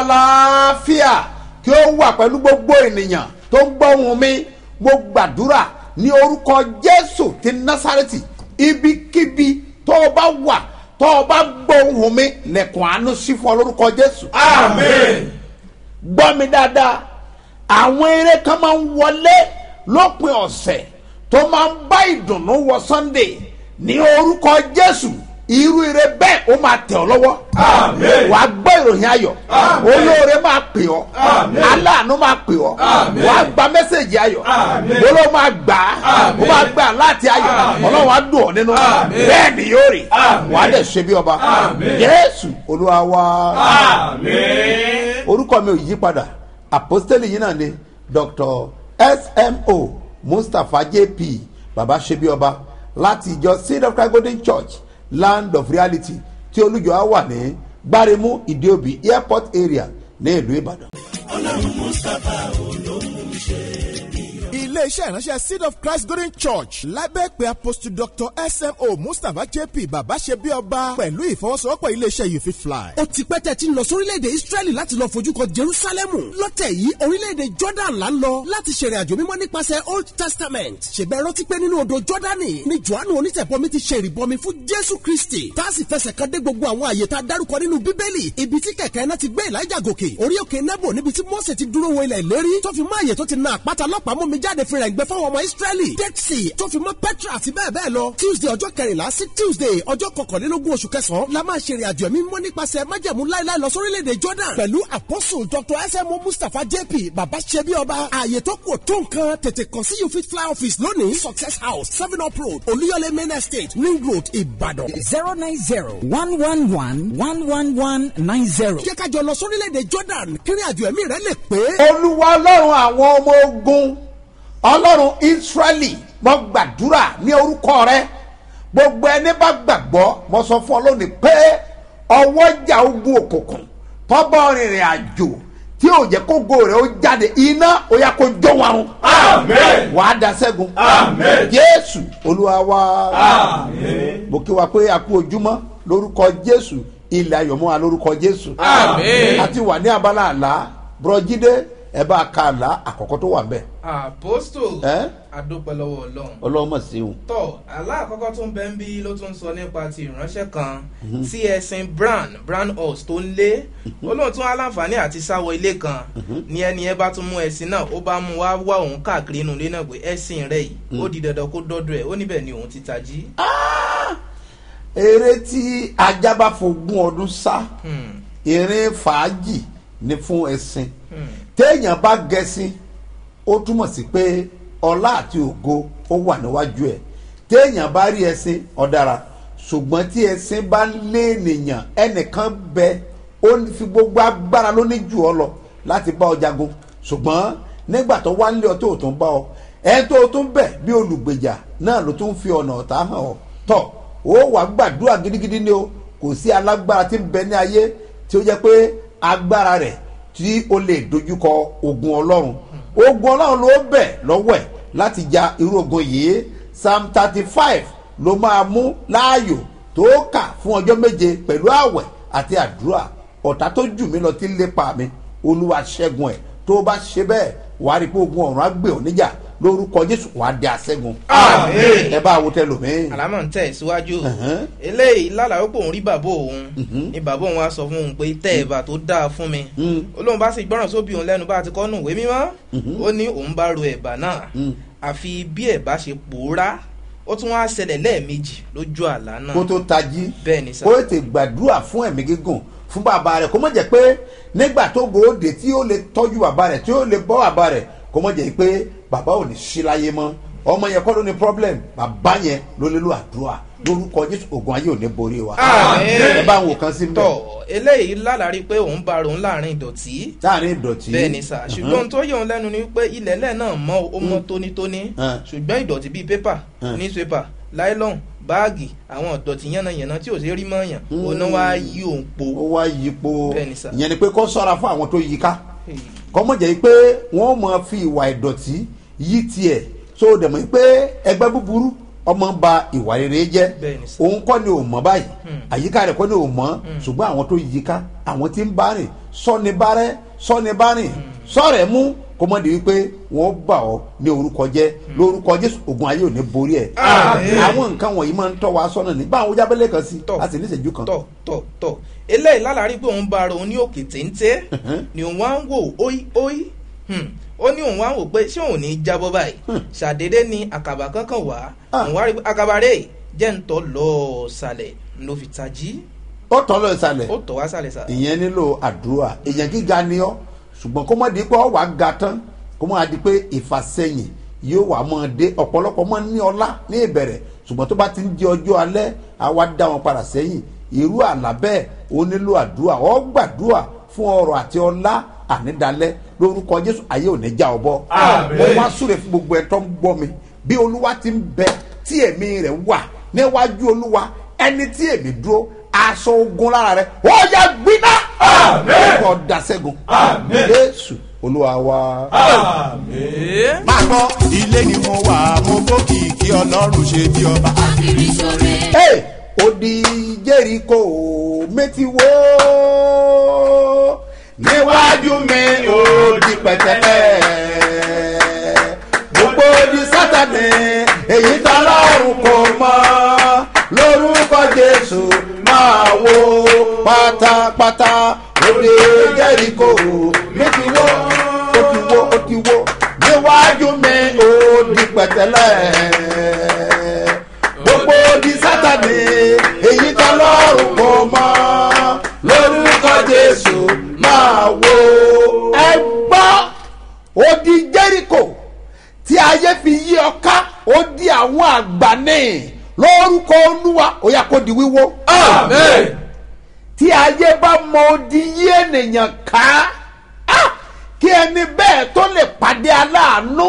àlàáfíà kí ó wà pẹ̀lú gbogbo ènìyàn tó ń gbọ́ ohùn mi mo gbàdúrà ní orúkọ jésù ti násàrẹ́tì ibikíbi tó o bá wà tó o bá gbọ́ ohùn mi lẹ̀kùn àánú sí fún ọ lórúkọ jésù. Amen. gbọ́ mi dáadáa àwọn eré kan máa ń wọlé lópin ọ̀sẹ̀ tó máa ń bá ìdùnnú wọ sunday ní orúkọ jésù irú eré bẹ́ẹ̀ ó máa tẹ̀ ọ́ lọ́wọ́ Amen. wàá gbọ́ ìròyìn ayọ̀ Amen. olóore máa pè ọ́ Amen. aláàánú máa pè ọ́ Amen. wàá gba mẹ́sẹ̀gì ayọ̀ Amen. olóò máa gbà á ó Amen. máa gbà láti ayọ̀ Amen. ọlọ́run á dùn ọ́ nínú Amen. bẹ́ẹ̀ ni yóò rí Amen. wàá dẹ̀ ṣe bí ọba Amen. jésù olúwa wá Amen. orúkọ mi ò yí padà àpọ́stélì yìí náà ni dr smo mustapha jp baba ṣebi ọba láti ìjọ seed of christ golden church land of reality tí olùjọ á wà ní gbáremú ìdíòbí airport area ní ìlú ìbàdàn. ilé-iṣẹ́ ìránṣẹ́ seed of christ golden church lábẹ́ pé apostle dr smo mustapha jp baba ṣe bí ọba pẹ̀lú ìfọwọ́sowọ́pọ̀ ilé-iṣẹ́ you fit fly. ó ti pẹ́ tẹ́ ti ń lọ sórílẹ̀-èdè israẹli láti lọ fojú kan jerusalemu lọ́tẹ̀ yìí orílẹ̀-èdè jordan là ń lọ láti ṣèrìn àjò mímọ́ nípasẹ̀ old testament ṣèbẹ̀ rántí pé nínú odò jordani ni johannu onítẹ̀bọmi ti ṣe ìrìbọmi fún jésù kristi tá a sì fẹsẹ̀ kan dé gbogbo àwọn àyè tá a dárúkọ nínú bíbélì ibi tí kẹ̀kẹ́ náà ti gbé elijah gòkè orí òkè nebo níbi tí mose ti dúró wo ilẹ̀ ìlérí tó fi mọ́ àyè tó ti na àpáta lọ́pàá mú mi jáde fi rẹ̀ ń gbẹ fáwọn ọmọ israẹli dead sea tó fi mọ́ petra àti bẹ́ẹ̀ bẹ́ẹ̀ lọ tuesday ọjọ́ kẹrìnlá sí tuesday ọjọ́ kọkànlélógún oṣù kẹsàn-án la máa ṣe ìrìnàjò ẹ̀mí mímọ́ nípasẹ̀ májẹ̀mú láéláé lọ sórílẹ̀-èdè jordan pẹ̀lú apostle dr smo mustapha jp baba ṣebi ọba ààyè tó kù tó nǹkan tètè kàn sí you fit fly office lónìí success house seven up road olúyọlé main estate ring road ìbàdàn. zero nine zero one one one one one one nine zero. jẹ́ ká jọ lọ sórílẹ̀-èdè jordan kírin àjò ẹ̀mí rẹ lè pé. olúwa ọlọ́run àwọn ọmọ ogun ọlọ́run israẹli mo gbàdúrà ní orúkọ rẹ gbogbo ẹni bá gbàgbọ́ mo sọ fún ọ lónìí pé ọwọ́jà ogun òkùnkùn tọ́bọ̀ rìnrìn àjò tí ò jẹ́ kó go rẹ̀ ó jáde iná ó yà kó jó wọn run Amen. wàá da sẹ́gun Amen. jésù olúwa wa Amen. mo kí wa pé a kú ojúmọ́ lórúkọ jésù ilẹ̀ ayọ̀mọ́ wa lórúkọ jésù Amen. a ti wà ní abala àlá bùrọ̀jídé ẹ bá a ka àlá àkọ́kọ́ tó wà ń bẹ̀ apostol ẹ́ adúpẹ́ lọ́wọ́ ọlọ́run ọlọ́mọ sí wọn. tọ́ aláàkọ́kọ́ tó ń bẹ́ ń bí ló tún sọ nípa ti ìránṣẹ́ kan tí ẹ̀sìn brown brown horse tó ń lé olóhùn tún aláǹfààní àti sáwọ ilé kan ní ẹni ẹ bá tún mú ẹ̀sìn náà ó bá mú wá wá òun káàkiri inú ilé náà pé ẹ̀sìn rẹ̀ yìí ó di dandan kó dọ́dọ̀ ẹ̀ ó níbẹ̀ ni òun ti tají. eré tí ajá bá fogún ọdún sá Hmm, eré fàájì ni fún ẹṣin hmm. téèyàn bá gẹṣin ó túmọ̀ sí pé ọlá àti ògo ó wà níwájú ẹ̀ téèyàn bá rí ẹṣin ọ̀dàrà ṣùgbọ́n tí ẹṣin bá ń lé ènìyàn ẹnìkan bẹ ó fi gbogbo agbára ló ní jù ọ lọ láti bá ọ jagun ṣùgbọ́n nígbà tó wá nílé ọ tó tún bá ọ ẹni tó tún bẹ̀ bí olùgbèjà náà ló tún fi ọ̀nà ọ̀tá hàn ọ tọ̀ ó wàá gbàdúrà gidigidi ni o kò sí alágbára tí ń bẹ ní ayé tí ó jẹ́ pé agbára rẹ̀ tí ó lè dojúkọ ogun ọlọ́run ogun ọlọ́run ló bẹ̀ lọ́wọ́ ẹ̀ láti ja irú ogun yìí psalm thirty five ló máa mú láàyò tó kà fún ọjọ́ méje pẹ̀lú àwẹ̀ àti àdúrà ọ̀tá tó jù mí lọ tí ń lépa mi olúwa ṣẹ́gun ẹ̀ tó bá ṣe bẹ́ẹ̀ wàá rí i pé ogun ọ̀run á gbé ọ níjà lórúkọ jésù wàá di àṣẹ́gun Àmín. ẹ bá wo tẹlòmíín àlámọ̀ ń tẹ̀ síwájú Ẹ̀hẹ́n. eléyìí lálàá pé òun rí bàbá òun ni bàbá òun á sọ fún òun pé tẹ́ ẹ̀bà tó dáa fún mi olóhùn bá sì gbọ́ràn sóbì òun lẹ́nu bá a ti kọ́ nù ìwé mímọ́ ó ní òun bá ro ẹ̀bà náà àfi bí ẹ̀bà ṣe pòórá ó tún wá ṣẹlẹ̀ lẹ́ẹ̀mejì lójú àlá náà kó tó tají bẹ́ẹ̀ ni sá kó tètè gbàdúrà fún ẹ̀mí gígùn fún bàbá rẹ̀ kó mọ̀ jẹ́ pé nígbà tó gòóde tí ó lè tọ́jú bàbá rẹ̀ tí ó lè bọ́ bàbá rẹ̀ kó mọ̀ jẹ́ pé bàbá ò ní sí láyé mọ́ ọmọ yẹn kọ́ ló ní problem bàbá yẹn ló lè lo àdúrà lórúkọ jésù ògùn ayé ò ní borí wa Àmín. ẹ bá ń wò kan sí mbẹ tọ̀ eléyìí lálàá rí i pé òun bá roun láàrin ìdọ̀tí láàrin ìdọ̀tí bẹ́ẹ̀ ni sà ṣùgbọ́n ohun tó yẹ òun lẹ́nu ni pé ilẹ̀lẹ̀ náà mọ́ ó mọ́ tónítóní Ẹn. ṣùgbọ́n ìdọ̀tí bíi pépà Ẹn. newspaper nylon báàgì àwọn ìdọ̀tí yánnayànna tí ò sí rí mọ́ọ̀yàn òun náà wá yí òun po. ó wá yípo Bẹ́ẹ̀ ni sà. ìyẹn ni pé kó sọ́ra fún àwọn tó yí ká kọ́mọ̀ jẹ́ pé wọ́n máa fi ìwà ìdọ̀tí yí tiẹ̀ so dẹ̀ mọ̀ pé ẹgbẹ́ búburú ọmọ ń ba ìwà rere jẹ́ Bẹ́ẹ̀ ni sà. òun kọ́ ni ò mọ̀ báyìí Hmm. àyíká rẹ̀ kọ́ ni ò mọ̀ ṣùgbọ́n àwọn tó yí ká àwọn tí ń bá rìn sọ́ni bárẹ́ sọ́ni bárìn sọ́rẹ̀ mú kó mọ̀ di wípé wọ́n bà ọ́ ní orúkọ jẹ́ lórúkọ jésù ogun ayé ò ní borí ẹ̀ Àmín. àwọn nǹkan wọ̀nyí máa ń tọ́ wa sọ́nà ní báwo jábẹ́lẹ̀ kan sí Tọ́. a sì ní ìṣẹ́jú kan tọ tọ tọ eléyìí lálàrí pé òun bá ara òun ní òkè téńté ni òun wá ń wò óí óí Hmm. ó ní òun wá ń wò pé ṣé òun ní í jábọ́ báyìí ṣàdédé ni àkàbà kankan wá Ah. òun wá rí i pé àkàbà rẹ̀ jẹ́ ń tọ́ lọ́ọ́ sàlẹ̀ ló fi tají ó tọ́ lọ ìsàlẹ̀ ó tọ́ wá sàlẹ̀ sàlẹ̀. ìyẹn nílò àdúrà èèyàn gíga ni ọ́ ṣùgbọ́n kó má di pé ọ wà ga tán kó má di pé ìfàsẹ́yìn yóò wà mọ́ dé ọ̀pọ̀lọpọ̀ mọ́ ní ọlá ní ìbẹ̀rẹ̀ ṣùgbọ́n tó bá ti ń di ọjọ́ alẹ́ àwa dá wọn padà sẹ́yìn irú àlá bẹ́ẹ̀ ó nílò àdúrà ọ gbàdúrà fún ọrọ̀ àti ọlá ànídàlẹ́ lórúkọ jésù ayé ò ní já ọ bọ́ Àmín. mo wá súre fún gbogbo ẹ̀ tó ń gbọ́ mi bí olúwa ti ń bẹ tí ẹ̀mí rẹ̀ wà níwájú olúwa ẹni tí èmi dúró aṣọ ogun lára rẹ̀ ó yẹ gbiná Àmín. kọ́ daṣẹ́gun Àmín. jésù olúwa wa. Àmín. máa gbọ́ ilé ni mo wà mo gbókìkí ọlọ́run ṣe bí ọba. Hey, odi jẹ́ríkò méjì wó níwájú mi odi pẹ̀tẹ́lẹ̀ gbogbo di sátani èyí tá lọ́rùn kò mọ́ lórúkọ jésù máa wó pátápátá odi jẹ́ríkò méjì wó ó ti wó ó ti wó níwájú mi odi pẹ̀tẹ́lẹ̀ gbogbo di sátani èyí tá lọ́rùn kò mọ́ lórúkọ jésù máa wo ẹ gbọ́ ó di jẹ́ríkò tí ayé fi yí ọ ká ó di àwọn àgbà ní lórúkọ olúwa ó yà kó di wíwó Àmín. tí ayé bá mọ odi yí ènìyàn ká ah, kí ẹni bẹ́ẹ̀ tó lè pàdé aláàánú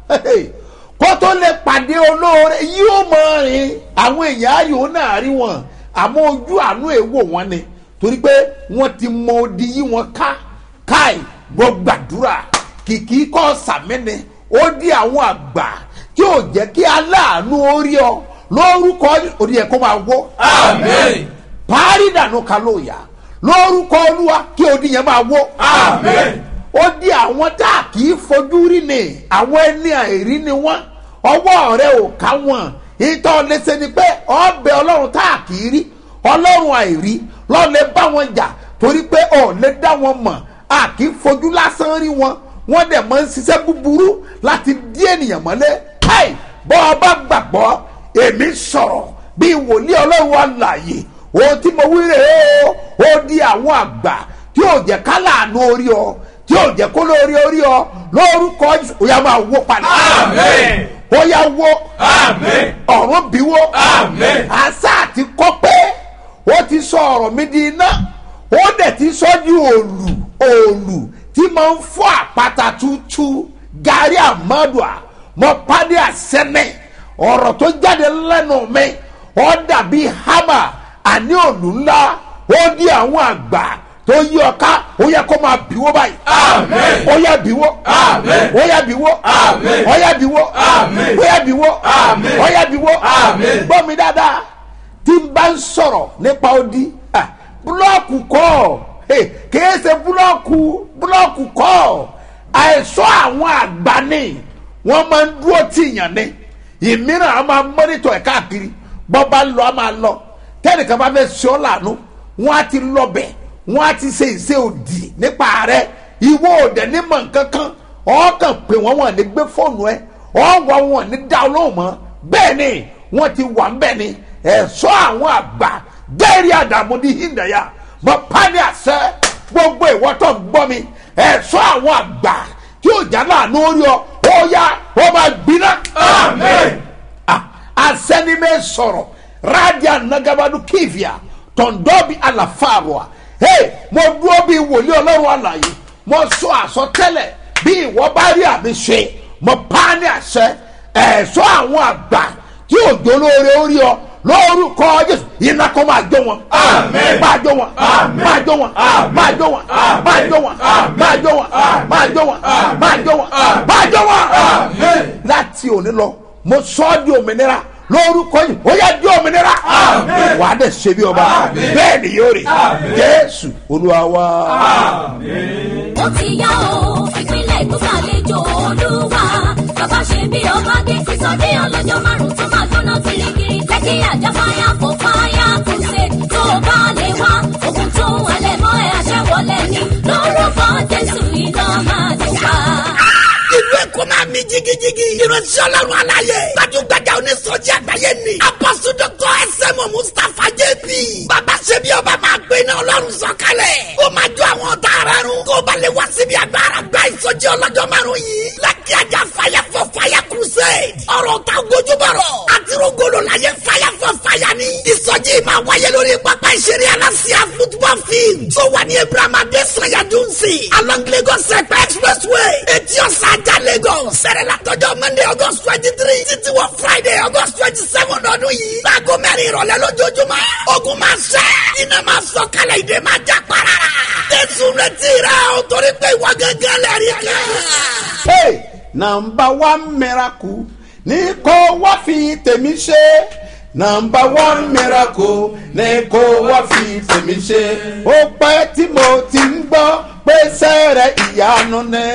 kó tó lè pàdé olóore yóò mọ rìn àwọn èèyàn ayò náà rí wọn àmọ́ ojú àánú èèwò wọn ni torí pé wọ́n ti mọ odi yí wọn ká káì gbọ́ gbàdúrà kìkì kọ́ sàmínì ó di àwọn àgbà tí ò jẹ́ kí aláàánú orí ọ lórúkọ orí ẹ̀ kó máa wó Àmín. parí dànù kalóya lórúkọ olúwa kí odi yẹn máa wó. Àmín. ó di àwọn tá a kì í fojú rí ni àwọn ẹni àìrí ni wọ́n ọwọ́ rẹ ò ká wọn ìtọ́ lẹ́sẹ̀ ni pé ọbẹ̀ ọlọ́run tá a kì í rí ọlọ́run àìrí lọ́lẹ̀ bá wọn jà torí pé ọ̀ lè dá wọn mọ̀ a kì í fojú lásán rí wọn wọ́n dẹ̀ máa ń ṣiṣẹ́ búburú láti dí ènìyàn mọ́lẹ̀ káì bọ́ ọ bá gbàgbọ́ èmi sọ̀rọ̀ bí wòlíì ọlọ́run àlàyé ohun tí mo wí rèé o ó di àwọn àgbà tí ò jẹ́ ká láàánú orí ọ tí ò jẹ́ kó lórí orí ọ lórúkọ Jésù, ó yá máa wó padà Àmín. ó yá wó Àmín. ọ̀run bí wó Àmín. àṣà àti kọ́ pé ó ti sọ ọ̀rọ̀ mi di iná ó dẹ̀ ti sọ di òòlù òòlù tí máa ń fọ́ àpáta tútú gari amadua mọ pàdé àsẹ́nẹ̀ ọ̀rọ̀ tó jáde lẹ́nu mi ó dàbí hámà àní òòlù ńlá ó di àwọn àgbà tó yí ọká ó yẹ kó máa bíwó báyìí Àmín. ó yẹ bíwó Àmín. ó yẹ bíwó Àmín. ó yẹ bíwó Àmín. ó yẹ bíwó Àmín. ó yẹ bíwó Àmín. gbọ́ mi dáadáa tí n bá ń sọ̀rọ̀ nípa odi ah, búlọ́ọ̀kù kọ́ eh, kìí ṣe búlọ́ọ̀kù búlọ́ọ̀kù kọ́ àìsọ àwọn àgbà ni wọ́n máa ń dúró tìyàn ni ìmíràn a máa mọ́nítọ̀ ẹ̀ káàkiri bọ́ bá lọ a máa lọ tẹ́nìkan bá fẹ́ ṣe ọ́ lànà wọ́n á ti lọ bẹ̀ wọ́n á ti ṣe ìṣe òdì nípa rẹ̀ ìwọ òdẹ ní mọ̀ nǹkan kan ọ̀ọ́kàn pé wọ́n wọ̀n ní gbé fóònù ẹ̀ ọ̀wọ́ wọn ní dá olóhùn mọ́ bẹ́ẹ̀ ni wọ́n ti wà ń bẹ̀ ni ẹ̀ṣọ́ àwọn àgbà gẹ́rì àdàmúdí hìndàyà mọ pálí àṣẹ gbogbo ìwọ tó ń gbọ́ mi ẹ̀ṣọ́ àwọn àgbà tí ò já láàánú orí ọ ó yá ó máa gbiná. Àmín. Ah, asẹ́nimẹ́ sọ̀rọ̀ radia nagabadu kivia tọ̀ndọ́bi àlàfàrọ̀ hey, mo dúró bí wòlíì ọlọ́run àlàyé mo sọ àsọtẹ́lẹ̀ bí ìwọ bá rí àmì ṣe mo pa á ní àṣẹ ẹ̀ṣọ́ àwọn àgbà tí òjò lóore orí ọ lórúkọ jésù iná kan máa jó wọn. Àmín. máa jó wọn. Àmín. máa jó wọn. Àmín. máa jó wọn. Àmín. máa jó wọn. Àmín. máa jó wọn. Àmín. máa jó wọn. Àmín. máa jó wọn. Àmín. máa jó wọn. Àmín. láti òní lọ mo sọ ọ́ di òmìnira lórúkọ yìí ó yá di òmìnira. Àmín. wàá dẹ̀ ṣe bí ọba bẹ́ẹ̀ ni yóò rí jésù olúwa wa. ó ti yá o ìpínlẹ̀ èkó ṣàlejò olúwa bàbá ṣe bí ọba dé sísọdé ọlọ́jọ́ márùn-ún tó máa gbóná kirikiri lẹ́kì àjà fáyà fò fáyà crusade tó o bá lè wá ogun tó ń wọlé mọ́ ẹ àṣẹwọlé ni lórúkọ jésù iná máa dùn pa. ìlú èkó máa mi jigijigi. ìránṣẹ́ ọlọ́run aláyé. gbajúgbajà onísọjí àgbáyé ni. apọ́sù dọ́kọ̀ ẹsẹ̀mọ̀ mustapha jp. bàbá ṣe bí ọba máa gbé iná ọlọ́run sọ̀kalẹ̀. ó máa jó àwọn ọ̀tá ara run. kó ba lè wá síbi agbára gba ìsọjí ọlọ́jọ́ márùn yìí. lákì ajá fàyà fọ fàyà crusade. ọ̀rọ̀ ta gojúbọ̀rọ̀. àtirúgolo láyé fàyà fọ fàyà ni. ìsọjí máa wáyé lórí pápá ìṣeré aláṣẹ football field. tó wà ní ibrahima adesanya dunsi. along lagos ẹ̀pẹ́ expressway. etí ọ̀sán ajá lagos. sẹ̀rẹ̀ látọjọ́ monday august twenty three títí wọ friday august twenty seven ọdún yìí. láago mẹ́rin ìrọ̀lẹ́ lójoojúmọ́. ogun máa ṣẹ́. iná máa sọ kálẹ̀ ìdè máa já para. jésù retí rẹ o torí pé ìwọ gángan lẹ́rìí kan. hey nàmbà one miracle ní kó wá fi tèmi ṣe nàmbà one miracle ní kó wá fi tèmi ṣe ó pẹ́ tí mo ti ń gbọ́ pé sẹ́rẹ̀ ìyanu ní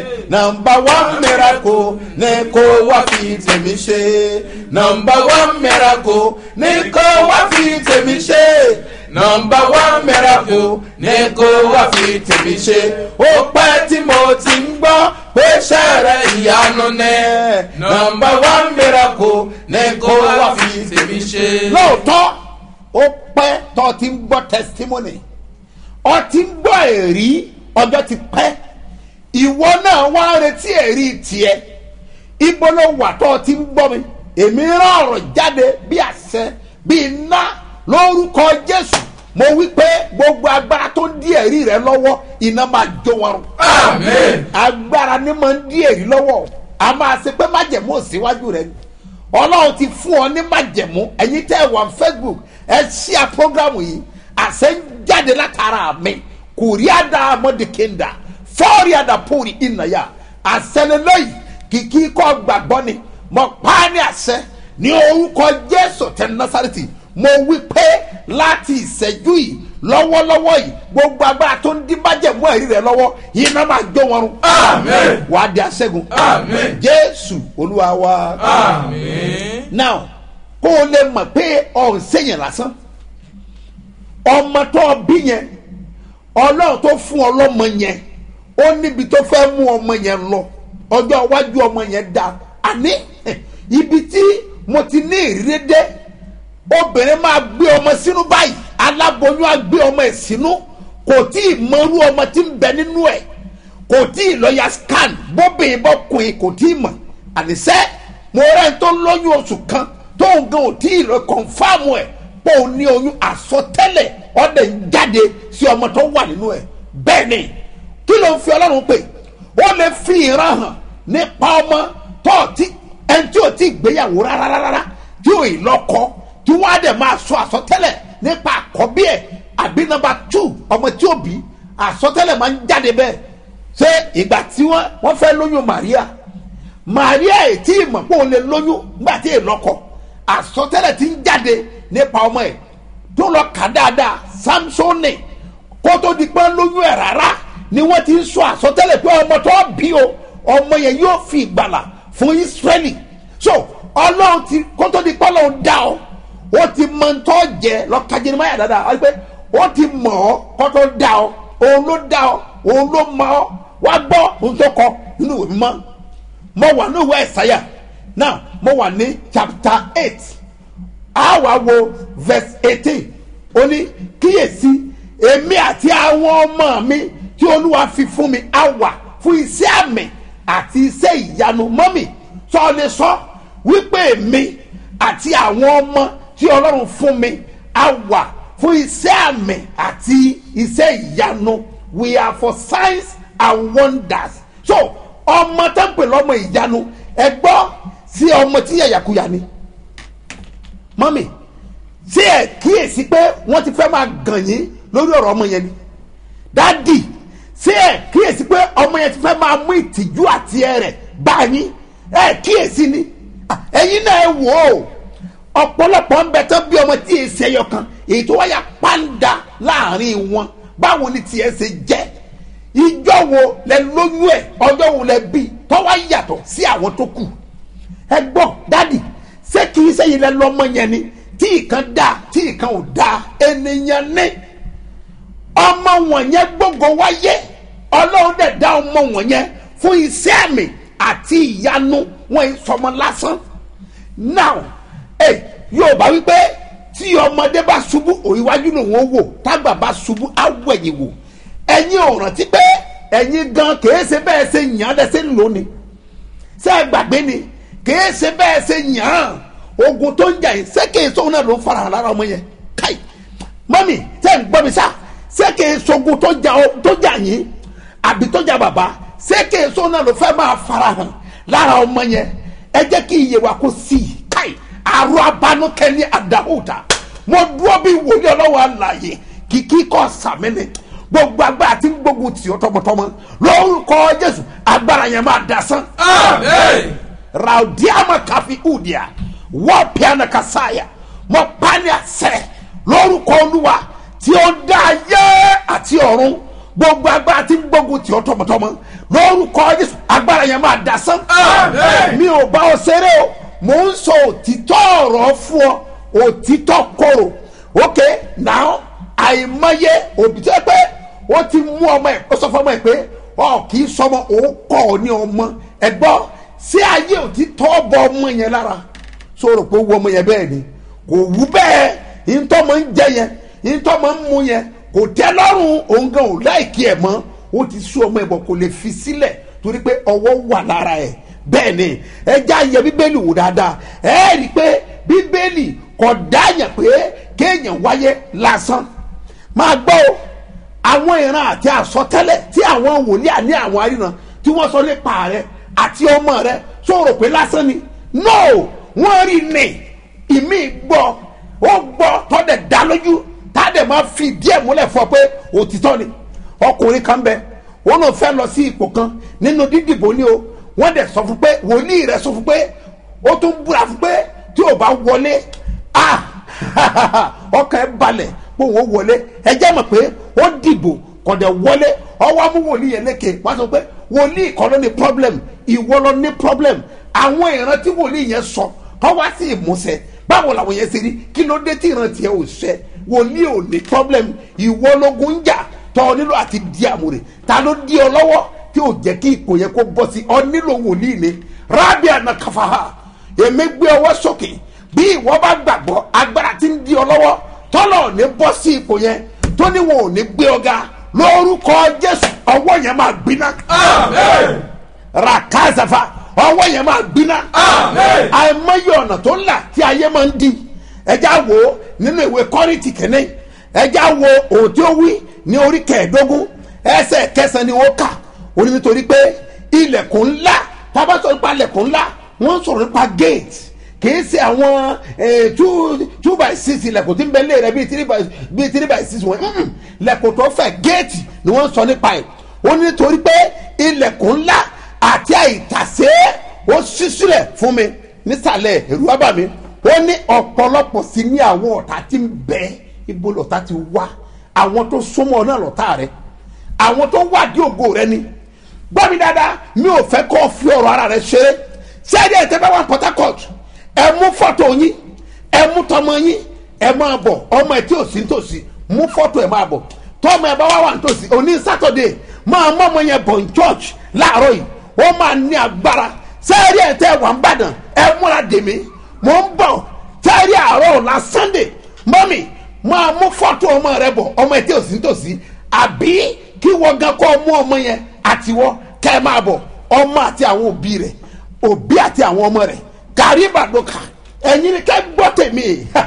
nàmbà one miracle ní kó wá fi tèmi ṣe nàmbà one miracle ní kó wá fi tèmi ṣe nọmba one miracle ní kó wá fi tèmi ṣe ó pẹ́ tí mo ti ń gbọ́ pé sẹ́rẹ̀ ìyanu ní nọmba one miracle ní kó wá fi tèmi ṣe. lóòótọ́ ó pẹ́ tó ti ń gbọ́ testimony ọ ti ń gbọ́ èrí ọjọ́ ti pẹ́ ìwọ náà wá retí èrí tiẹ̀ ibo ló wà tó ti ń gbọ́ mi èmi rán ọ̀rọ̀ jáde bí àṣẹ bí iná lórúkọ jésù mo wí pé gbogbo agbára tó ń dí ẹ̀rí rẹ lọ́wọ́ iná máa jó wọn rún. Amen. agbára ni máa ń dí ẹ̀rí lọ́wọ́ a máa ṣe pé májẹ̀mú ò síwájú rẹ ni ọlọ́run ti fún ọ ní májẹ̀mú ẹ̀yin tẹ́ ẹ wà ní facebook ẹ ṣí a program yìí àṣẹ ń jáde látara mi kò rí àdá amọ̀dékèndà fọ́ọ̀rì àdàpọ̀rì ìnáyà àṣẹ ni lóyìí kìkì kọ́ gbàgbọ́ ni mo pa á ní àṣẹ ní orúkọ jésù tẹ násàrètì mo wí pé láti ìṣẹ́jú yìí lọ́wọ́lọ́wọ́ yìí gbogbo agbára tó ń dín májẹ̀mú ẹ̀rí rẹ lọ́wọ́ iná máa jó wọn rún. Amen. wàá di aṣẹ́gun. Amen. jésù olúwa wa. Amen. now kó o lè mọ̀ pé ọ̀ ń sèyàn lásán ọmọ tó o bí yẹn ọlọ́run tó fún ọlọ́mọ yẹn ó níbi tó fẹ́ mú ọmọ yẹn lọ ọjọ́ iwájú ọmọ yẹn dá àní ibi tí mo ti ní ìrírí dé obìnrin máa gbé ọmọ sínú báyìí aláboyún á gbé ọmọ ẹ̀ sínú kò tí ì mọrú ọmọ tí ń bẹ nínú ẹ̀ kò tí ì lọ́ọ́yà scan bóbìnrin bọ́kùnrin kò tí ì mọ̀ àníṣẹ́ mo rẹ́ ń tó lóyún oṣù kan tó ń gan ò tí ì lọ kọ̀ǹfàmù ẹ̀ pé òun ní oyún àsọtẹ́lẹ̀ ọ̀dẹ̀ ń jáde sí ọmọ tó wà nínú ẹ̀ bẹ́ẹ̀ ni kí ló ń fi ọlọ́run pè ó lè fi ìran hàn nípa ọmọ tó ti ẹni tí ò tí ì gbéyàwó rárá rárá tí ò ì lọ́kọ tí wọ́n á dẹ̀ máa sọ àsọtẹ́lẹ̀ nípa àkọ́bí ẹ̀ àbí nọmba two ọmọ tí ò bí àsọtẹ́lẹ̀ máa ń jáde bẹ́ẹ̀ ṣé ìgbà tí wọ́n wọ́n fẹ́ lóyún Maria Maria ẹ̀ tí ì mọ̀ pé òun lè lóyún nígbà tí ì lọ́kọ àsọtẹ́lẹ̀ ti ń jáde nípa ọmọ ẹ̀ tó lọ kà dáadáa Samsoni kó tó di pé lóyún ẹ̀ rárá ni wọ́n ti ń sọ àsọtẹ́lẹ̀ pé ọmọ tó bí o ọmọ yẹn yóò fi ìgbàlà fún Israẹli so ọlọ́run ti kó tó di pé ọlọ́run dá ọ ó ti mọ ntọ́ jẹ lọ́ka Jeremáyà dáadáa wọ́n ti pé ó ti mọ̀ ọ́ kó tó dá ọ òun ló dá ọ òun ló mọ ọ wá gbọ́ ohun tó kọ nínú ìwé mímọ́ mo wà ní ìwé ẹ̀sáyà now mo wà ní chapter eight a wá wo verse eighteen ó ní kíyèsí èmi àti àwọn ọmọ mi tí olúwa fi fún mi á wà fún iṣẹ́ àmì àti iṣẹ́ ìyanu mọ́mì sọ lè sọ wípé èmi àti àwọn ọmọ tí ọlọ́run fún mi á wà fún iṣẹ́ àmì àti iṣẹ́ ìyanu we are for signs and wonders so ọmọ tó ń pè lọ́mọ ìyanu ẹ gbọ́ sí ọmọ tí yàyàkuyà ni mọ́mì ṣé ẹ kíyèsí pé wọ́n ti fẹ́ máa gàn yín lórí ọ̀rọ̀ ọmọ yẹn ni dádì ṣé ẹ kíyèsí pé ọmọ yẹn ti fẹ́ máa mú ìtìjú àti ẹrẹ̀ bá yín ẹ kíyèsí ni Ah, ẹ̀yin náà ẹ wò ó ọ̀pọ̀lọpọ̀ ń bẹ tán bí ọmọ tí èsì ẹyọ kan èyí tó wáyà pàǹdà láàrin wọn báwo ni tiẹ̀ ṣe jẹ́ ìjọ wo lẹ lóyún ẹ ọjọ́ wo lẹ bí tọ́wọ́ yàtọ̀ sí àwọn tó kù ẹ gbọ́ dádì ṣé kì í sẹ́yìn lẹ lọ́mọ yẹn ni tí ìkan dá tí ìkan ò dá ènìyàn ní ọmọ wọ̀nyẹn gbogbo wáyé ọlọ́run dẹ̀ dá ọmọ wọ̀nyẹn fún iṣẹ́ àmì àti ìyanu wọn ìsọmọ lásán now ẹ yóò bá wípé tí ọmọdé bá ṣubú òyìnwájú lòun ó wò tágbà bá ṣubú á wẹ̀yìn wò ẹ̀yin ò rántí pé ẹ̀yin gan kìí ṣe bẹ́ẹ̀ ṣe yàn án lẹ́sẹ̀ lónìí ṣé ẹ gbàgbé ni kìí ṣe bẹ́ẹ̀ ṣe yàn án ogun tó ń jà yìí ṣé kìí sóhun náà ló ń fara hàn lára ọmọ yẹn káì mọ́mì ṣé ń gbọ́ mi sá ṣé kìí sogun tó jà ọ- tó jà yín àbí tó jà bàbá ṣé kìí sóhun náà ló fẹ́ máa fara hàn lára ọmọ yẹn ẹ jẹ́ kí iye wa kó sí i káì àrò abánúkẹ́ ní àdáhùtà mo dúró bí wòlíì ọlọ́wọ́ àlàyé kìkì kọ́ sàmínì gbogbo agbára tí ń gbógun tì ọ́ tọmọtọmọ lórúkọ jésù agbára yẹn máa dasán. Amen. raudiama kafi udia wọ́n piano kasaya mo pa ní àṣẹ lórúkọ olúwa tí ó dá ayé àti ọ̀run gbogbo agbára tí ń gbógun tì ọ́ tọmọtọmọ lórúkọ jésù agbára yẹn máa dasán. Amen. mi ò bá ọ ṣeré o mò ń sọ òtítọ́ ọ̀rọ̀ fún ọ òtítọ́ koro ok now àìmọye òbí tó yẹ pé ó ti mú ọmọ ẹ ó sọ fún ọmọ ẹ pé ọ kì í sọmọ òun kọ ọ ní ọmọ ẹ gbọ́ sí ayé òtítọ́ bọ ọmọ yẹn lára sọ̀rọ̀ pé ó wú ọmọ yẹn bẹ́ẹ̀ ni kò wú bẹ́ẹ̀ ìtọ́ mọ̀ ń jẹ yẹn ìtọ́ mọ̀ ń mu yẹn kò tẹ́ lọ́rùn òun gan ò láìkí ẹ̀ mọ́ ó ti sú ọmọ ẹ̀ bọ̀ kò lè fi sílẹ̀ torí pé ọwọ́ wà lára ẹ̀ bẹ́ẹ̀ ni ẹ já yẹ bíbélì wò dáadáa ẹ rí i pé bíbélì kò dáyàn pé kéèyàn wáyé lásán máa gbọ́ o àwọn ìran àti àsọtẹ́lẹ̀ tí àwọn wòlíì àní àwọn aríran tí wọ́n sọ nípa rẹ àti ọmọ rẹ sọ̀rọ̀ pé lásán ni no wọ́n rí ní ìmí gbọ́ ó gbọ́ tọ́dẹ̀ dá lójú tádẹ̀ máa fi díẹ̀ múlẹ̀ fọ pé òtítọ́ ni ọkùnrin kan bẹ wọn náà fẹ́ lọ sí ipò kan nínú dídìbò ni o wọ́n dẹ̀ sọ fún pé wòlíì rẹ̀ sọ fún pé ó tún búra fún pé tí ò bá wọlé ah ọkàn ẹ balẹ̀ pé òun ó wọlé ẹ jẹ́ mọ̀ pé ó dìbò kò dẹ̀ wọlé ọwọ́ amú wòlíì yẹn lékè wọ́n sọ pé wòlíì kọ́ ló ní problem ìwọ ló ní problem àwọn ìran tí wòlíì yẹn sọ kọ́ wá sí ìmúṣẹ báwo làwọn yẹn ṣe rí kí ló dé tí ìran tiẹ̀ ò ṣẹ wòlíì ò ní problem ìwọ lógun ń jà tọ́ ọ nílò àti di àmúre ta ló di ọ lọ́wọ́ tí ò jẹ́ kí ipò yẹn kó bọ́ sí ọ nílò wòlíì ni rábìà nà káfáhà èmi gbé ọwọ́ sókè bí ìwọ bá gbàgbọ́ agbára tí ń di ọ lọ́wọ́ tọ́lọ̀ ní bọ́ sí ipò yẹn tó ní wọn ò ní gbé ọ̀gá lórúkọ jésù ọwọ́ yẹn máa gbiná. Amen. rakazafa ọwọ́ yẹn máa gbiná. Amen. àìmọye ọ̀nà tó ń là tí ayé máa ń di ẹja wo nínú ìwé kọ́rìntì kẹ́nẹ́ ẹja wo òtí ó wí ní orí kẹẹ̀ẹ́dógún ẹsẹ̀ kẹsàn-án ni ó kà ó ní nítorí pé ilẹ̀kùn ńlá tábà sọ nípa ilẹ̀kùn ńlá wọ́n sọ̀rọ̀ nípa gate kìí ṣe àwọn eh, two two by six ilẹ̀kùn tí ń bẹ lé rẹ bíi three by bíi three by six wọn mm, ilẹ̀kùn tó fẹ̀ géètì ni wọ́n sọ nípa ẹ̀ ó ní nítorí pé ilẹ̀kùn ńlá àti àìtàsé ó ṣí sílẹ̀ fún mi nísàlẹ̀ èrú bàbá mi ó ní ọ̀pọ̀lọpọ̀ sí ní àwọn ọ̀tá tí ń bẹ ibo lọ̀tá ti wá àwọn tó súnmọ́ náà lọ̀tá rẹ àwọn tó wádìí ògo rẹ ni gbọ́ mi dáadáa mi ò fẹ́ kọ́ fi ọ̀rọ̀ ara rẹ ṣeré sẹ́ẹ̀dì ẹ̀ tẹ́ bá wà port harcourt ẹ mú fọ́tò yín ẹ mú tọmọ yín ẹ máa bọ̀ ọmọ ẹ tí ò sí nítòsí mú fọ́tò ẹ máa bọ̀ tọmọ ẹ bá wà wà nítòsí òní sátọ̀dé máa mọ́ ọmọ yẹn bọ̀ ní church láàárọ̀ yìí ó máa ní agbára sẹ́ẹ̀dì ẹ̀ tẹ́ wà ń bàdàn ẹ múra dèmí mò ń bọ̀ sẹ́ẹ̀dì àárọ̀ ọ̀la sunday mọ́mì máa mú fọ́tò ọmọ rẹ bọ̀ ọmọ ẹ tí ò sí nítòsí àbí kí wọ́n gan kọ́ mú ọmọ yẹn àtiwọ́ kẹ́ ẹ máa bọ̀ ọmọ àti àwọn òbí rẹ̀ òbí àti àwọn ọmọ rẹ̀ gàrí ìbàdókà ẹ̀yin ni kẹ́ gbọ́ tèmi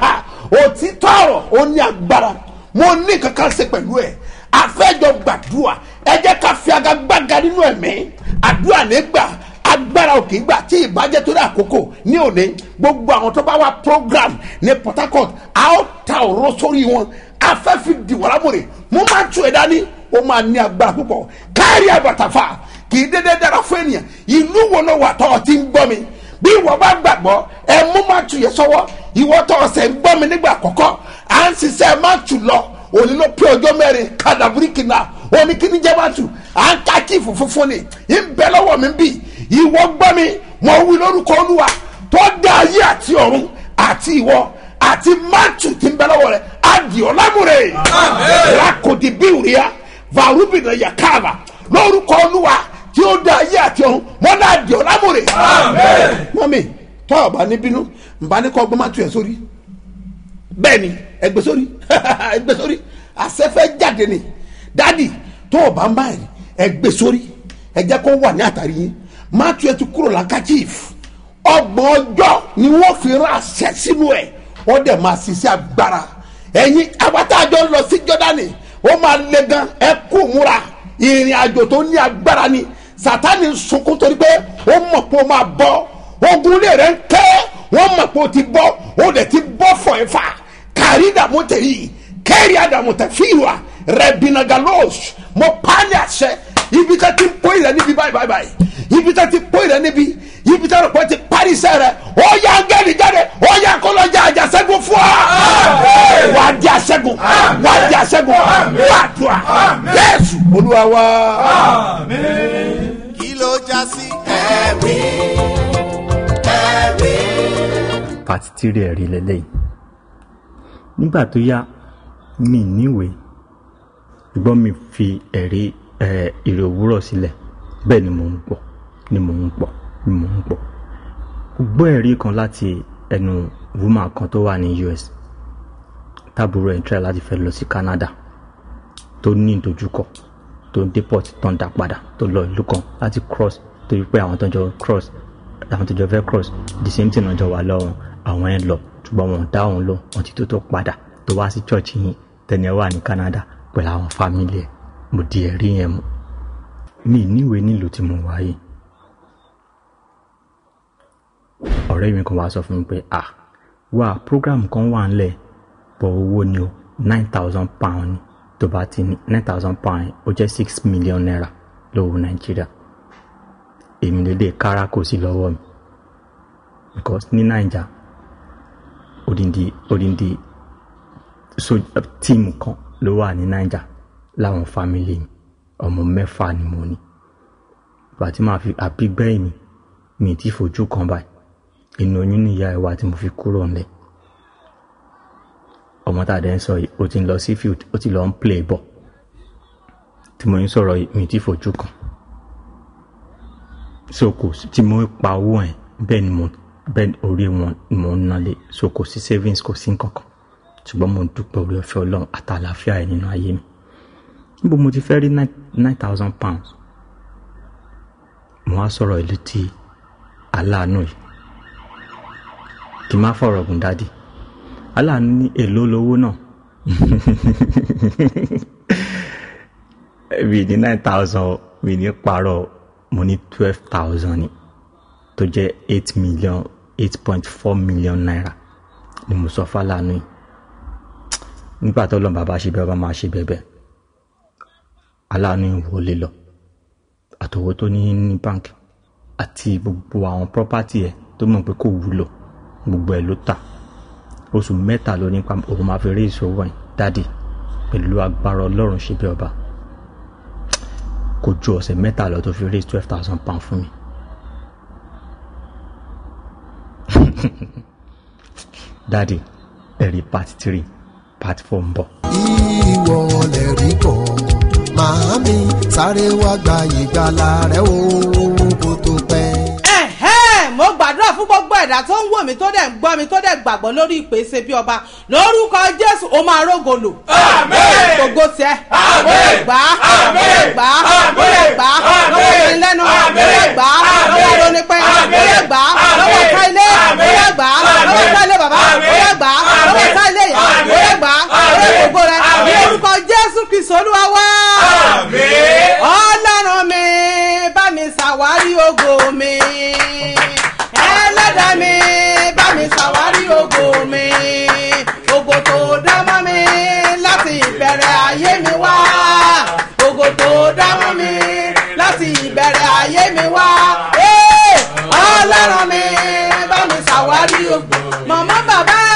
òtítọ́ ọ̀rọ̀ ó ní agbára mo ní kankan ṣe pẹ̀lú ẹ̀ afẹ́jọ gbàdúrà ẹ jẹ́ ká fi agagbága nínú ẹ̀mí àdúrà nígbà agbára òkè gbà tí ìbàjẹ́ torí àkókò ní òní gbogbo àwọn tó bá wá program ní port harcourt a ó ta òró sórí wọn afẹ́fi dìwọ́lámùrè mo máa tu ẹ̀ dání ó máa ní agbára púpọ̀ káàrí àbàtàfà kì í dédé dára fún ènìyàn ìlú wo ló wà tọ́ ọ ti ń gbọ́ mi bí ìwọ bá gbàgbọ́ ẹ mú má tu yẹ sọ́wọ́ ìwọ tó ọ̀sẹ̀ ń gbọ́ mi nígbà àkọ́kọ́ à ń ṣiṣẹ́ máàtù lọ òní ló pé ọjọ́ mẹ́rin kàdàbíríkì náà òní kí ni jẹ́ máàtù à ń ka kí funfun ni ń bẹ lọ́wọ́ mi bì ìwọ gbọ́ mi mo wí lórúkọ olúwa tó dá ayé àti ọ̀run àti ìwọ àti máàtù tí ń bẹ lọ́wọ́ rẹ̀ adìọ́ lámúre rakodi bíwìrìà varubina yakava lórúkọ olúwa tí ó dá ayé àti ọ̀run mọ́lá adìọ́ lámúre. mọ́mí tọ́ ọ̀bá ní bínú nbá ní kọ́ gbọ́n máa tu ẹ̀ sórí bẹ́ẹ̀ ni ẹgbẹ́ sórí ẹgbẹ́ sórí àṣẹfẹ́ jáde ni dádì tó o bá ń bá ẹ̀ ẹgbẹ́ sórí ẹ jẹ́ kó wà ní àtàrí yín máa tu ẹ̀ ti kúrò láńká chief ọgbọ̀n ọjọ́ ni wọ́n fi rán àṣẹ sínú ẹ̀ wọ́n dẹ̀ máa ṣiṣẹ́ agbára ẹ̀yin àbátájọ́ ń lọ sí jọ́dánì ó máa le gan ẹ kú múra ìrìn àjò tó ní agbára ni sátani ń sunkún torí pé ó mọ̀ pé ó máa bọ́ ogun ilé rẹ̀ ń kẹ́ wọ́n mọ̀ pé ó ti bọ́ ó dẹ̀ ti bọ́ fọ̀ ẹ̀ fà kárí dààmú tẹ̀yí kẹ́rì àdàmú tẹ̀ fíìwà rẹ̀ bìnnàgàlóòs mo pa á ní àṣẹ ibi tá ti ń pọ́ ìrẹ́ níbi báyìí báyìí báyìí ibi tá ti pọ́ ìrẹ́ níbi ibi tá rògbò ti parí iṣẹ́ rẹ̀ ó yà gẹ́rì jáde ó yà kó lọ jẹ àjàṣẹ́gun fún ọ. wà á di àṣẹ́gun wà á di àṣẹ́gun wà á tura Jésù Olúwa wa. kí ló já sí ẹ̀rí ẹ̀rí. pàtí tírì ẹ̀rí lélẹ́yìn nígbà tó yá mi níwèé ṣùgbọ́n mi fi ẹ̀rí ẹ̀ ìrè òwúrọ̀ sílẹ̀ bẹ́ẹ̀ ni mò ń pọ̀ ni mò ń pọ̀ ni mò ń pọ̀ gbọ́ ẹ̀rí kan láti ẹnu woman kan tó wà ní US tábúrò ẹ̀ ń try láti fẹ́ lọ sí Canada tó ní ìdojúkọ tó ń deport tó ń dá padà tó lọ ìlú kan láti cross torí pé àwọn tó ń jọ cross àwọn tó jọ fẹ́ cross the same thing náà jọ wà lọ́wọ́ àwọn ẹ̀ lọ ṣùgbọ́n wọn ò dá òun lọ wọn ti tó tó padà tó wá sí church yìí tẹ̀lé wà ní Canada pẹ̀lú àwọn family ẹ̀ mo di ẹ̀rí yẹn mu mi níwèé nílùú tí mo wáyé ọ̀rẹ́ mi kan wá sọ fún mi pé ah wá program kan wà ńlẹ̀ bọ̀ owó ni o nine thousand pound ni tó bá ti ní nine thousand pound ó jẹ́ six million naira lówó nàìjíríà èmi lédè kára kò sí lọ́wọ́ mi because ní naija odindi odindi so tíìmù kan ló wà ní naija láwọn fámìlì mi ọmọ mẹ́fà ni mo ní ìgbà tí màá fi àbígbẹ́yìn mi mi ì tí fojú kan báyìí inú oyún níyà ẹ̀ wá tí mo fi kúrò ńlẹ̀ ọmọ tá a dẹ́ ń sọ yìí ó ti ń lọ sí field ó ti lọ ń play ball tí mo ń sọ̀rọ̀ yìí mi ì tí fojú kan so kò sí- tí mo pa owó ẹ̀ bẹ́ẹ̀ ni mo bẹ́ẹ̀ ni orí wọn ni mo ń nálé so kò sí savings kò sí nǹkankan ṣùgbọ́n mo ń dúpẹ́ orí ọ̀fẹ́ ọlọ́run àtàlàáfíà ẹ̀ nínú ayé mi níbo mo ti fẹ́ rí nine nine thousand pounds mo wá sọ̀rọ̀ ìlú tí aláàánú yìí kì í má fọ̀rọ̀ gùn dádì aláàánú ní èlò lówó náà mi ní nine thousand mi ní parọ́ mo ní twelve thousand ni tó jẹ́ eight million eight point four million naira ni mo sọ fáláàánú yìí nígbà tó lọ́n bàbá ṣe bẹ́ẹ̀ bá máa ṣe bẹ́ẹ̀ bẹ́ẹ̀ aláàánú yìí wọlé lọ àtòwó tó ní ní báńkì àti gbogbo àwọn property ẹ̀ tó mọ̀ pé kò wúlò gbogbo ẹ̀ ló tà oṣù mẹ́ta ló nípa òun máa fi rí ìṣòwò ẹ̀ dáàdì pẹ̀lú agbára ọlọ́run ṣe bí ọba kò ju ọ̀sẹ̀ mẹ́ta lọ tó fi rí twelve thousand pound fún mi. dáàdì ẹ̀rí part three part four ń bọ̀. ìwọ lè rí kọ́ màámi sáré wá gba ìgbàlà rẹ o kó tó pẹ́. ẹ̀hẹ́ mo gbàdúrà fún gbogbo ẹ̀dá tó ń wò mí tó dẹ̀ ń gbọ́ mi tó dẹ̀ gbàgbọ́ lórí ìpèsè bí ọba lórúkọ jésù ó máa rógo lò. Àmín. gbogbo tiẹ̀ Àmín. ó lè gbà á ó Àmín. lè gbà á ó lè gbà á Àmín. lọ́wọ́ ìrìn lẹ́nu ó Àmín. lè gbà á Àmín. lọ́wọ́ ìrọ̀nípẹ́ ó Àmín. lè gbà á lọ́wọ́ Àmín. ká ilé ó Àmín. lè gbà á lọ́wọ́ Àmín. ká ilé bàbá ó Àmín. lè gbà á lọ́wọ́ ká ilé ìyá ó Àmín. lè gbà á lọ́wọ́ Àmín. gbogbo rẹ̀ ní Àmín. orúkọ jésù kristu olúwa wá Àmín. ọlọ́run mi bá mi ṣàwárí ògo mi ẹlẹ́dàá mi bá mi ṣàwárí ògo mi ògo tó dá mọ́ mi láti ìbẹ̀rẹ̀ ayé mi wá ògo tó dá mọ́ mi láti ìbẹ̀rẹ̀ ayé mi wá Ee, ọlọ́run mi bá mi ṣàwárí ògo mọ̀mọ́ bàbá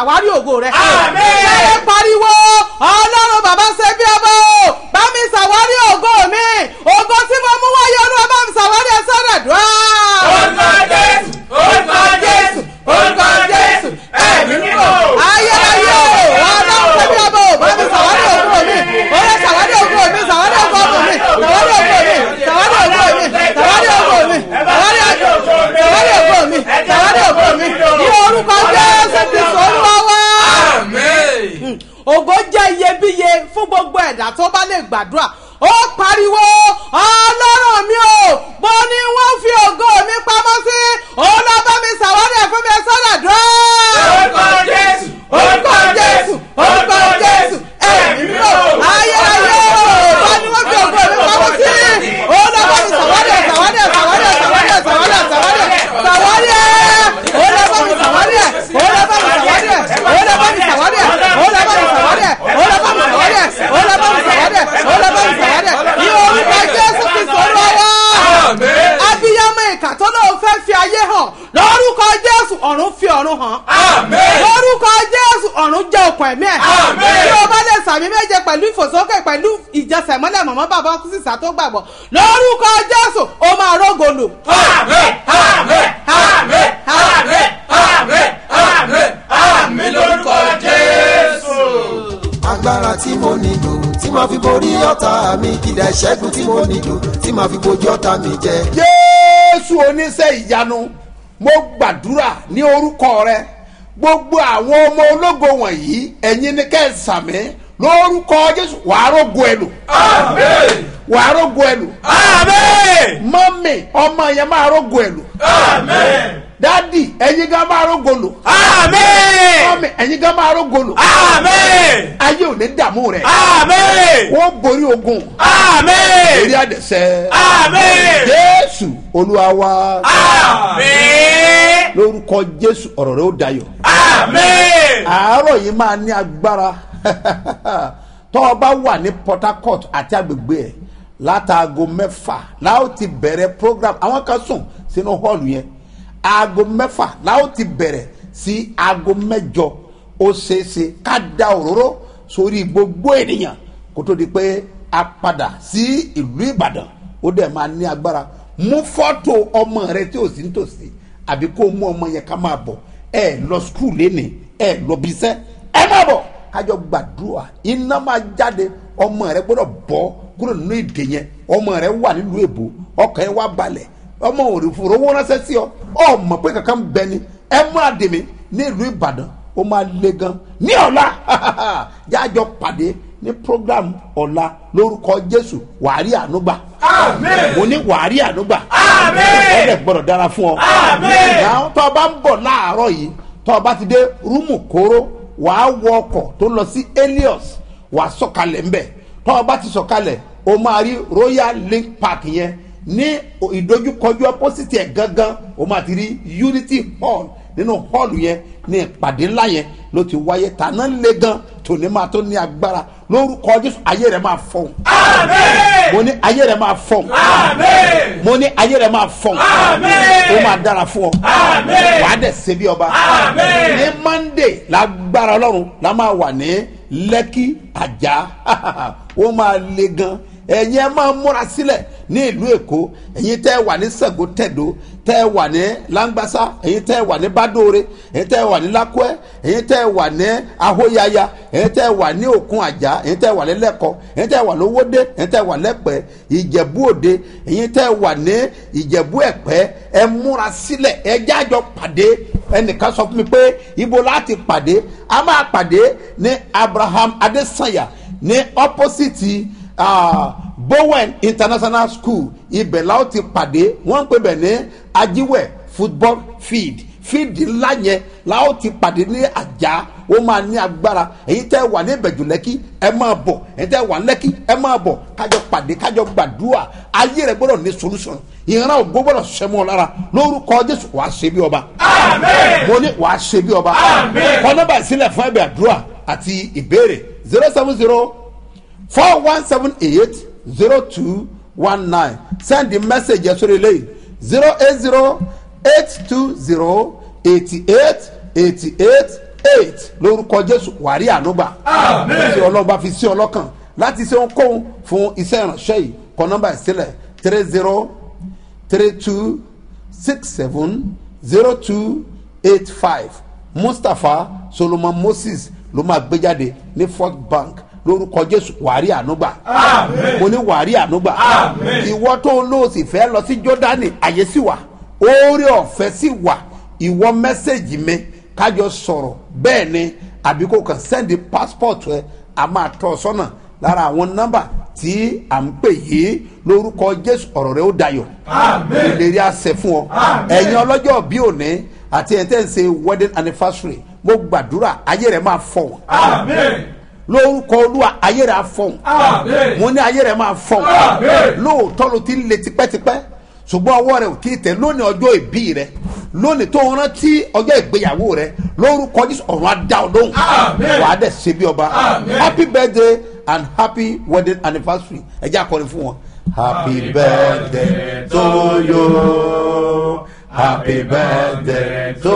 ṣàwárí ògo rẹ. Àmín. ṣe pariwo ọlọ́run bàbá ṣe bí ọba o bá mi ṣàwárí ògo mi ògo tí mo mú wáyé olúwa bá mi ṣàwárí ẹ sọ́dọ̀ dùn. Orúkọ Jésù, orúkọ Jésù, orúkọ Jésù, ẹ̀mí mímọ́. ayérayé o ọlọ́run ṣe bí ọba o bá mi ṣàwárí ògo mi ó yẹ ṣàwárí ògo mi ṣàwárí ògo mi ṣàwárí ògo mi ṣàwárí ògo mi ṣàwárí ògo mi ṣàwárí ògo mi ṣàwárí ògo mi ní orúkọ jésù kristu olúwa wá Àmín. ògo jẹ́ iyebíye fún gbogbo ẹ̀dá tó bá lè gbàdúrà ó pariwo ọlọ́run mi o mo ní wọ́n fi ògo mi pamọ́ sí òun lọ bá mi ṣàwárí ẹ̀ fún mi sọ́dọ̀ dùn. Orúkọ Jésù, orúkọ Jésù, orúkọ Jésù, ẹ̀mí mímọ́. ayérayé o bá ní wọ́n fi ògo mi pamọ́ sí òun lọ bá mi ṣàwárí ẹ̀ ṣàwárí ẹ̀ ṣàwárí ẹ̀ ṣàwárí ẹ̀ ṣàwárí ẹ̀ ṣàwárí ẹ̀ ṣàwárí ẹ̀ òun lọ bá mi ṣàwárí ẹ̀ òun lọ bá mi ṣàwárí ẹ̀ òun lọ bá mi ṣàwárí ẹ̀ òun lọ bá mi ṣàwárí ẹ̀ òun lọ bá mi ṣàwárí ẹ̀ òun lọ bá mi ṣàwárí ẹ̀ òun lọ bá mi ṣàwárí ẹ̀ ní orúkọ jésù kristu olúwa Àmín. abiyamọ ìkà tó lóun fẹ́ fi ayé hàn lórúkọ jésù ọ̀run fi ọ̀run hàn Àmín. lórúkọ jésù ọ̀run jẹ́ okùn ẹ̀mí ẹ̀ Àmín. tí o bá lè sàmì méje pẹ̀lú ìfòsókè pẹ̀lú ìjẹsẹ̀mọ́lẹ̀ mọ̀mọ́ bàbá sísà tó gbàgbọ́ lórúkọ jésù ó máa rógo lò. Àmín, àmín, àmín, àmín, àmín, àmín, àmín lórúkọ Jésù. agbára tí mo nílò tí màá fi borí ọ̀tá mi kìdá ìṣẹ́gun tí mo nílò tí màá fi bojú ọ̀tá mi jẹ. jésù oníṣẹ́ ìyanu mo gbàdúrà ní orúkọ rẹ gbogbo àwọn ọmọ ológo wọ̀nyí ẹ̀yin ní kẹsàmí lórúkọ jésù wàá rógo ẹ lò Àmín, wàá rógo ẹ lò àmín, mọ́mì ọmọ yẹn máa rógo ẹ lò àmín, dádì ẹ̀yin gan máa rógo lò àmín, mọ́mì ẹ̀yin gan máa rógo lò àmín, ayé ò ní dààmú rẹ àmín, wọ́n borí ogun àmín, orí àdẹ̀sẹ̀ àmín, jésù olúwa wa àmín, lórúkọ jésù ọ̀rọ̀ rẹ ó dayọ̀. àmín. àárọ̀ yìí máa ní agbára tó o bá wà ní port harcourt àti agbègbè ẹ̀ látàgò mẹ́fà láò ti bẹ̀rẹ̀ program àwọn kan sùn sínú hall yẹn aago mẹ́fà láò ti bẹ̀rẹ̀ sí aago mẹ́jọ ó ṣeéṣe ká da òróró sórí gbogbo ènìyàn kó tó di pé a padà sí ìlú ìbàdàn ó dẹ̀ máa ní agbára mú fọ́tò ọmọ rẹ tí ò sí nítòsí àbí kó mú ọmọ yẹn ká máa bọ̀ ẹ lọ skul lénìí ẹ lọ bí iṣẹ́ ẹ má bọ̀ kájọ gbàdúrà iná máa jáde ọmọ rẹ gbọ́dọ̀ bọ́ kúrò nínú ìdè yẹn ọmọ rẹ wà nílùú èbó ọkàn yẹn wà balẹ̀ ọmọ òrìfòrówó ránṣẹ́ sí ọ ọmọ pé kankan bẹ ni ẹ mú àdèmí ní ìlú ìbàdàn ó máa le gan ní ọ̀la jájọ pàdé ní program ọ̀la lórúkọ jésù wàárí ànúgbà Àmín. mo ní wàárí ànúgbà Àmín. ọ̀rẹ́ gbọ́dọ̀ dára fún ọ Àmín. náà tó o bá ń bọ̀ láàárọ̀ yìí tó o bá ti dé rúmù kóró wàá wọ ọkọ̀ tó lọ sí helios wàá sọ̀kalẹ̀ ńbẹ̀ tó o bá ti sọ̀kalẹ̀ o máa rí royal link park yẹn ní ìdojúkọjú opposite ẹ̀ gangan o máa ti rí unity hall nínú hall yẹn ní ìpàdé ńlá yẹn ló ti wáyé tàná lé gan tòní máa tó ní agbára lórúkọ jésù ayé rẹ máa fọhùn Àmín. mo ní ayé rẹ máa fọhùn Àmín. mo ní ayé rẹ máa fọhùn Àmín. ó máa dára fún ọ Àmín. wàá dẹ̀ ṣe bí ọba Àmín. ní monday lágbára ọlọ́run la máa wà ní lẹ́kì àjà ó máa le gan ẹ̀yin ẹ máa múra sílẹ̀ ní ìlú èkó ẹ̀yin tẹ́ ẹ wà ní sẹ̀gó tẹ̀dó tẹ́ ẹ wà ní langbasa ẹ̀yin tẹ́ ẹ wà ní badore ẹ̀yin tẹ́ ẹ wà ní lakwẹ́ ẹ̀yin tẹ́ ẹ wà ní ahoyaya ẹ̀yin tẹ́ ẹ wà ní òkun àjà ẹ̀yin tẹ́ ẹ wà ní lẹ́kọ ẹ̀yin tẹ́ ẹ wà lówódé ẹ̀yin tẹ́ ẹ wà lẹ́pẹ́ ìjẹ̀bú òde ẹ̀yin tẹ́ ẹ wà ní ìjẹ̀bú ẹ̀pẹ́ ẹ múra sílẹ̀ ẹ jájọ pàdé ẹnìkan sọ fún mi pé ibo láti pàdé a máa pàdé ní abraham adesanya ní opposite uh, bowen international school ibẹ̀ la ó ti pàdé wọ́n ń pè bẹ̀ ní ajiwẹ̀ football field field ńlá yẹn la ó ti pàdé ní àjà ó máa ní agbára èyí tẹ́ wà ní ìbẹ̀jù lẹ́kí ẹ máa bọ̀ èyí tẹ́ wà ní lẹ́kí ẹ máa bọ̀ kájọ pàdé kájọ gbàdúrà ayé rẹ gbọ́dọ̀ ní solution ìran ògbó gbọ́dọ̀ sẹ́mu ọ lára lórúkọ jésù wàá ṣe bí ọba Àmín. mo ní wàá ṣe bí ọba Àmín. kọ́ nọ́mbà ìsílẹ̀ fún ẹ̀bẹ̀ àdúrà àti ìbéèrè zero seven zero four one seven eight zero two one nine send the message yẹn sórí eléyìí zero eight zero eight two zero eighty eight eighty eight eight lórúkọ jésù wàrí ànúgbà tí ọlọ́ba fi sí ọlọ́kàn láti ṣe ohunkóhun fún iṣẹ́ ìránṣẹ́ yìí kọ nọ́mbà ìsílẹ̀ three zero three two six seven zero two eight five mustapha solomon moses ló máa gbé jáde ní fort bank lórúkọ jésù wàrí ànúgbà mo ní wàrí ànúgbà ìwọ tó lóòsì fẹ́ lọ sí jọ́dánì àyè sí wa oore ọ̀fẹ́ sí wa ìwọ mẹ́sẹ̀gì mi kájọ sọ̀rọ̀ bẹ́ẹ̀ ni àbí kò kàn sẹ́ndì passport ẹ a máa tọ́ ọ sọ́nà lára àwọn nọ́mbà tí à ń pè yìí lórúkọ jésù ọ̀rọ̀ rẹ ó dayọ̀ ìlérí àṣẹ fún ọ ẹ̀yin ọlọ́jọ́ bí òní àti ẹ̀ tẹ́ ń ṣe wedding anniversary mo gbàdúrà ayé rẹ̀ máa fọ̀ wọ́n lórúkọ olúwa ayé rẹ̀ á fọ̀ wọ́n mo ní ayé rẹ̀ máa fọ̀ wọ́n lóòótọ́ ló ti ń le tipẹ́tipẹ́ ṣùgbọ́n ọwọ́ rẹ̀ ò tí ì tẹ̀ lónìí ọjọ́ ìbí rẹ̀ lónìí tó ń rántí ọjọ́ ìgbéyàwó rẹ̀ lórúkọ jésù ọ̀run á dá ọ lóhùn wàá dẹ̀ ṣe bí ọba happy birthday and happy wedding anniversary ẹ jẹ́ àkọrin fún wọn. happy birthday to you happy birthday to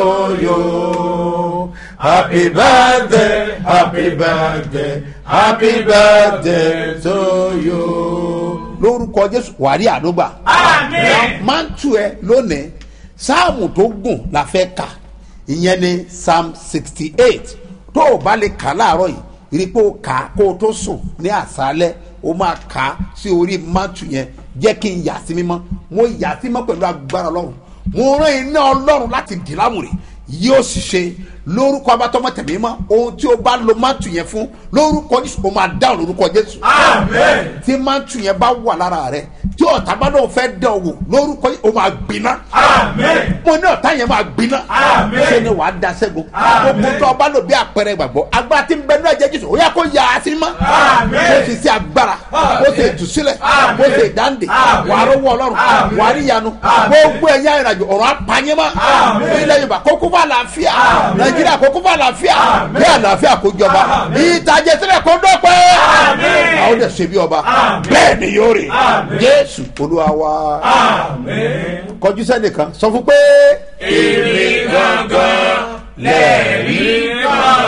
you happy birthday happy birthday happy birthday to you. lórúkọ jésù wàá rí àdúgbà máa ń tu ẹ lónìí sáàmù tó gùn la fẹ́ kà ìyẹn ni psalm sixty eight tó o bá lè kà láàárọ̀ yìí rí i pé o kà á kó o tó sùn ní àṣálẹ́ o máa kà á sí orí mátù yẹn jẹ́ kí n yà sí mímọ́ mo yà sí mímọ́ pẹ̀lú agbára ọlọ́run mo rán iná ọlọ́run láti dì lámùrè yóò sì ṣe lórúkọ abatọmọ tẹmí mọ ohun tí o bá lo mátù yẹn fún lórúkọ jésù o máa dáhùn lórúkọ jésù tí mátù yẹn bá wà lára rẹ tí ọ̀tá bá dọ̀ fẹ́ dán o wò lórúkọ yìí o máa gbiná mo ní ọ̀tá yẹn máa gbiná ṣé ni wàá da sẹ́gun gbogbo tó o bá lò bí àpẹẹrẹ ìgbàgbọ́ agbára tí ń bẹ náà jẹ́ jésù ó yà kó yà á sí mọ́ kó sì sí agbára kó sì ìtúsílẹ̀ kó sì ìdáǹdè wàá rówó ọlọ́run wàá rí ìyanu gbogbo ẹ̀yà ìrìnàjò ọ̀rọ̀ apanyẹ́ mọ́ ilẹ̀ yorùbá kókó bá àlàáfíà nàìjíríà kókó bá àlàáfíà bí àlàáfíà kó jọba ìtàjẹ sílẹ̀ kó dọ́pẹ́ àwọn ọdẹ ṣe bí ọba bẹ́ẹ̀ ni yóò rè jésù olúwa wa kọjú sẹ́nìkan sọ fún pé. èmi gangan lẹ́ẹ̀rí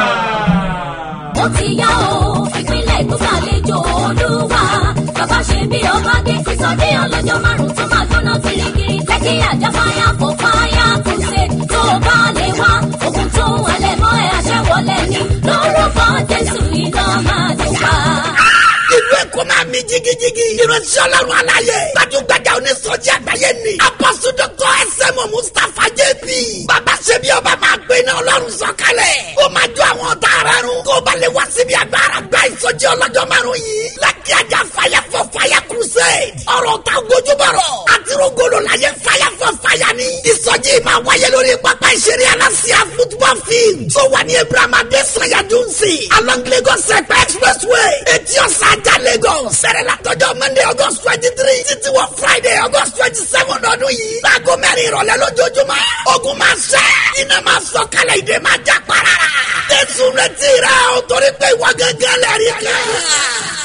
kan. ó ti yá o ìpínlẹ̀ èkó ṣàlejò olúwa bàbá ṣe bí ọba dé sísọdé ọlọ́jọ́ márùn-ún tó máa gbóná kirikiri lẹ́kí àjà fáyà fò fáyà crusade tó o bá lè wá ogun tó ń wọlé mọ́ ẹ àṣẹ wọlé ni lórúkọ jésù iná máa dùn pa. ìlú èkó máa mi jigijigi. ìránṣẹ́ ọlọ́run aláyé. gbajúgbajà onísọjí àgbáyé ni. apọ́sù dọ́kọ̀ ẹsẹ̀mọ̀ mustapha jp. bàbá ṣebí ọba máa gbé iná ọlọ́run sọ̀kalẹ̀. ó máa jó àwọn ọ̀tá ara run. kó ba lè wá síbi agbára gba ìsọjí ọlọ́jọ́ márùn yìí. lákì ajá fire for fire crusade. ọ̀rọ̀ ta gojúbọ̀rọ̀. àtirúgolo láyé fire for fire ni. ìsọjí máa wáyé lórí pápá ìṣeré aláṣẹ football field. tó wà ní ibrahima adesanya dunsi. along lagos ẹ̀pẹ́ expressway. etí ọ̀sán ajá lagos. sẹ̀rẹ̀ látọjọ́ monday august twenty three títí wọ friday august twenty seven ọdún yìí. láago mẹ́rin ìrọ̀lẹ́ lójoojúmọ́. ogun máa ṣẹ́. iná máa sọ kálẹ̀ ìdè máa já para. tẹ̀sùn retí rẹ̀ o torí pé ìwọ gángan lẹ́rìí kan.